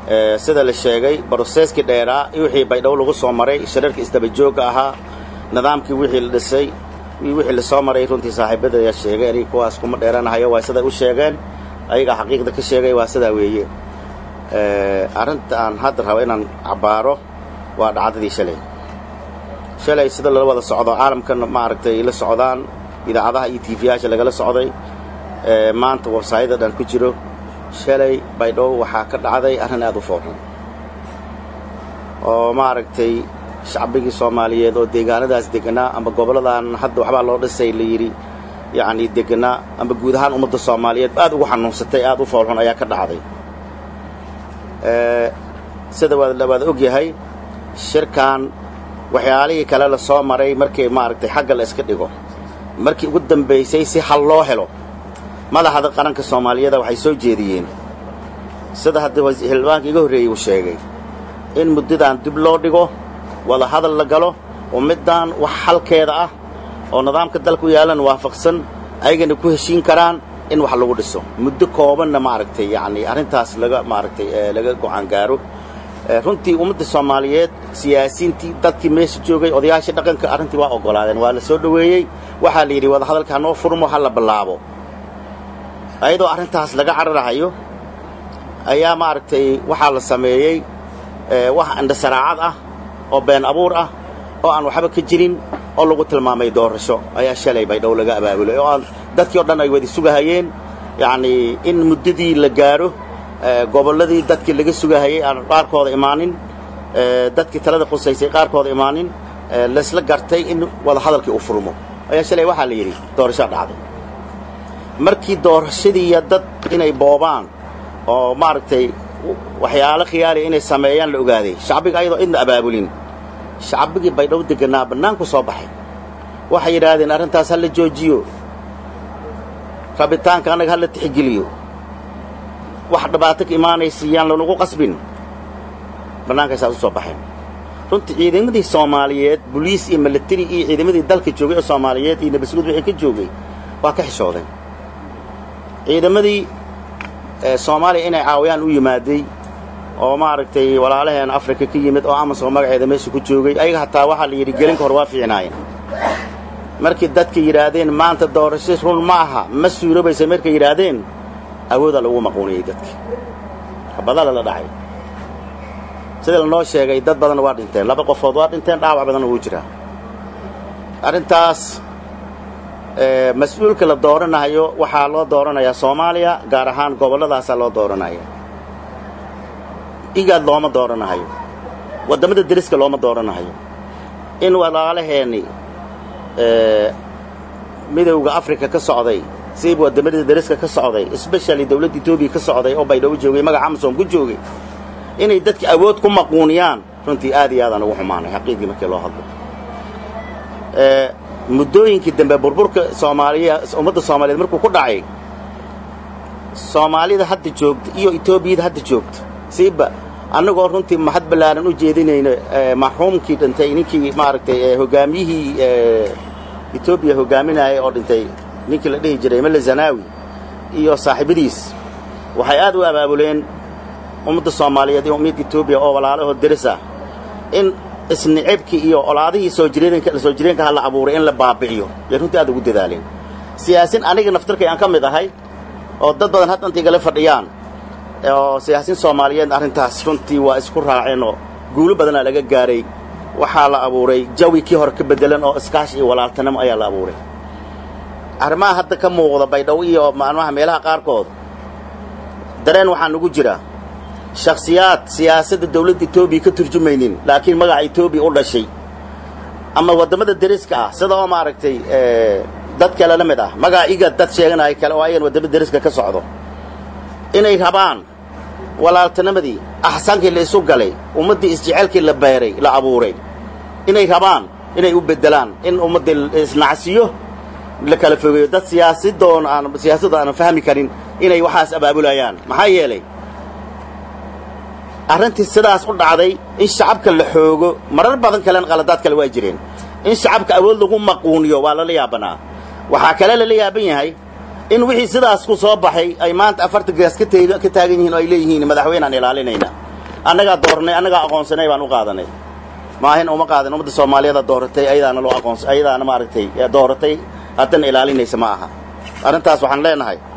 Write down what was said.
sida la sheegay broseskii dheeraa iyo wixii baydhabo lagu soo maray shirarkii isdabajoogga ahaa nidaamkii wixii la dhisay iyo wixii lasoo maray runtii saaxiibada ayaa sheegay aniga kuwaas kuma dheeranahayo waa siday u sheegeen ayagaa xaqiiqda ka sheegay waa sidaa weeye arrinta aan hadda rabo inaan cabbaaro waa dhacdadii shalay shalay sida lala wada socdo caalamkan maaragtay la socdaan idaacadaha iyo tiifiyaasha lagala socday maanta websaayada dhan ku jiro shalay baydhabo waxaa ka dhacday arrin aad u foorxun oo maaragtay shacbigii soomaaliyeed oo deegaanadaas deganaa amba gobolladan hadda waxbaa loo dhisay la yidhi yacnii deganaa amba guud ahaan ummadda soomaaliyeed aad ugu xanuunsatay aad u foolxun ayaa ka dhacday sida waad og yahay shirkan waxyaalihii kale la soo maray markii maaragtay xagga la iska dhigo markii ugu dambaysay si hal loo helo madaxda qaranka soomaaliyada waxay soo jeediyeen sida hadda xildhibaanka iga horreeyey uu sheegay in muddadan dib loo dhigo wada hadal la galo oo middan wax xalkeeda ah oo nidaamka dalka u yaallan waafaqsan ayagana ku heshiin karaan in wax lagu dhiso muddo koobanna maaragtay yacnii arrintaas laga maaragtay laga go'aan gaaro runtii ummadda soomaaliyeed siyaasiintii dadkii meesha joogay odayaashii dhaqanka arrintii waa oggolaadeen waa la soo dhoweeyey waxaa la yidhi wada hadalka hanoo furmo ha la bilaabo ayadoo arrintaas laga cararahayo ayaa maaragtay waxaa la sameeyey wax indhasaraacad ah oo been abuur ah oo aan waxba ka jirin oo lagu tilmaamay doorasho ayaa shalay baydhow laga abaabulay oo aan dadkii o dhan ay wada sugahayeen yacnii in muddadii la gaadho gobolladii dadkii laga sugahayey aan qaarkooda imaanin dadkii talada qusaysay qaarkooda imaanin laysla gartay in wada hadalkii uu furmo ayaa shalay waxaa la yidhi doorashaa dhacday markii doorashadiiya dad inay boobaan oo maaragtay waxyaalo khiyaaliya inay sameeyaan la ogaaday shacbiga ayadoo idna abaabulin shacbigii baydhabo deganaa bannaanku soo baxay waxay yidhaahdeen arrintaas ha la joojiyo rabitaanka annaga ha la tixgeliyo wax dhibaato ka imaanaysa yaan lanagu qasbin bannaankaysaas u soo baxeen runtii ciidamadii soomaaliyeed boliis iyo milatari iyo ciidamadii dalka joogay oo soomaaliyeed iyo nabasguud wixii ka joogay waa ka xishoodeen ciidamadii soomaaliya inay caawiyaan u yimaaday oo maaragtay walaalaheen afrika ka yimid oo amasom magaceeda meesha ku joogay ayaga hataa waxaa la yidhi gelinka hor waa fiicnaayeen markii dadka yidhaahdeen maanta doorasho run ma aha ma suurobaysa markay yidhaahdeen awoodaa lagu maquuniyey dadki habadala la dhacay sida lanoo sheegay dad badanna waa dhinteen laba qofood waa dhinteen dhaawac badanna wuu jiraa arrintaas mas-uulka la dooranayo waxaa loo dooranayaa soomaaliya gaar ahaan gobolladaasaa loo dooranaya igaad looma dooranahayo waddamada deriska looma dooranahayo in walaalaheenni midowda afrika ka socday siba waddamada deriska ka socday sbeshali dawladda etoobiya ka socday oo baydhabo joogay magaca amasom ku joogay inay dadka awood ku maquuniyaan runtii aad iyo aadaan ugu xumaanay xaqiiqdii markii loo hadlo muddooyinkii dambe burburka soomaaliya ummadda soomaaliyeed markuu ku dhacay soomaalida hadda joogta iyo etoobiyada hadda joogta siiba annagoo runtii mahad ballaaran u jeedinayno maxruumkii dhintay ninkii maaragtay hoggaamiyihii etoobiya hoggaaminaya oo dhintay ninkii la dhihi jiray mele zanaawi iyo saaxiibadiis waxay aad u abaabuleen ummadda soomaaliyeed iyo ummadda etoobiya oo walaalahoo deris ah in isnicibkii iyo olaadihii soo jireenka soo jireenka ha la abuuray in la baabi'iyo yay runtii aad ugu dadaaleen siyaasin aniga naftarkay aan ka mid ahay oo dad badan haddanta igala fadhiyaan oo siyaasiin soomaaliyeed arrintaas runtii waa isku raaceen oo guulo badanaa laga gaaray waxaa la abuuray jawi kii hore ka beddelan oo iskaashi iyo walaaltanimo ayaa la abuuray arrimaha hadda ka muuqda baydhabo iyo maalmaha meelaha qaarkood dareen waxaa nugu jira shakhsiyaad siyaasadda dawladda etoobiya ka turjumaynin laakiin magaca etoobiya u dhashay ama waddamada deriska ah sida oo maaragtay dad kale la mid ah magaca igad dad sheeganaya kale oo ayagan waddamada deriska ka socdo inay rabaan walaaltinimadii axsaankii la isu galay ummaddii isjecelkii la beeray la abuuray inay rabaan inay u beddelaan in ummaddii isnacsiyo la kala fogeeyo dad siyaasadoon aan siyaasadda aanan fahmi karin inay waxaas abaabulayaan maxaa yeelay arrintii sidaas u dhacday in shacabka la xoogo marar badan kalena qaladaad kale waa jireen in shacabka awood lagu maquuniyo waa lala yaabanaa waxaa kale lala yaaban yahay in wixii sidaas ku soo baxay ay maanta afartan gaas ka taagan yihiin oo ay leeyihiin madaxweynaan ilaalinayna annagaa dooranay annagaa aqoonsanay baan u qaadanay maahin uma qaadan ummadda soomaaliyeeda dooratay ayadaana loo aqoons ayadaana maaragtay dooratay haddana ilaalinaysa ma aha arrintaas waxaan leenahay